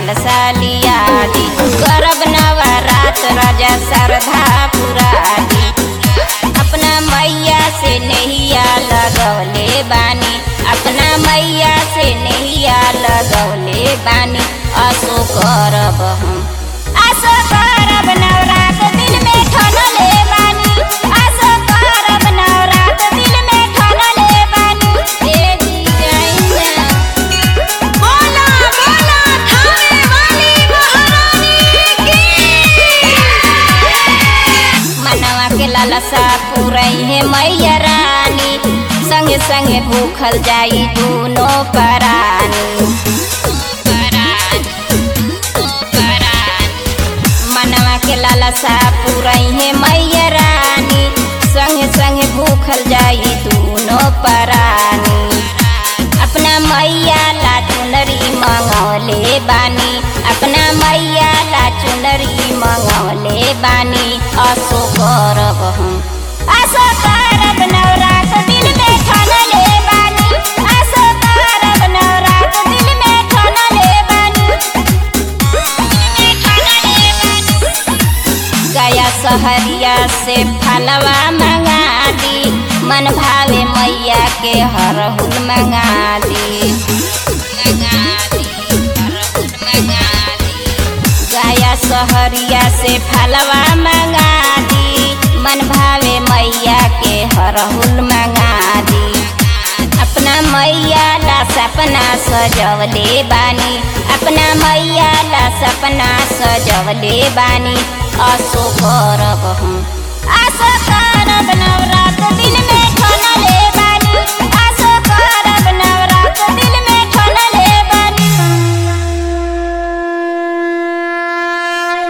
लालसा लिया दी करब नवरात राजा श्रद्धा पुरा दी अपना मैया से नैया लगौले बानी अपना मैया से नैया लगौले बानी असो करब हम असो करब नवरात दिल में ठनले बानी असो करब नवरात दिल में ठनले बानी ए जी गइना बोला बोला थाने वाली महारानी की मनवा के लालसा पुरई है मैया रानी संगे संगे भूखल जाई दूनो परानी मनवा के लालसा पुरई है मैया रानी संगे संगे भूखल जाई दूनो परानी अपना मैया ला चुनरी मंगौले बानी अपना मैया ला चुनरी मंगौले बानी असो करब हम असो करब नवरात दिल में ठनले बानी असो करब नवरात दिल में ठनले बानी गया सहरिया से फलवा मंगा दी मन भावे मैया के हरहुल मंगा दी गया सहरिया से फलवा मंगा दी मन भावे मैया के हरहुल मंगा दी अपना मैया ला सपना सजवले बानी अपना मैया ला सपना सजवले बानी असो करब हम असो करब नवरा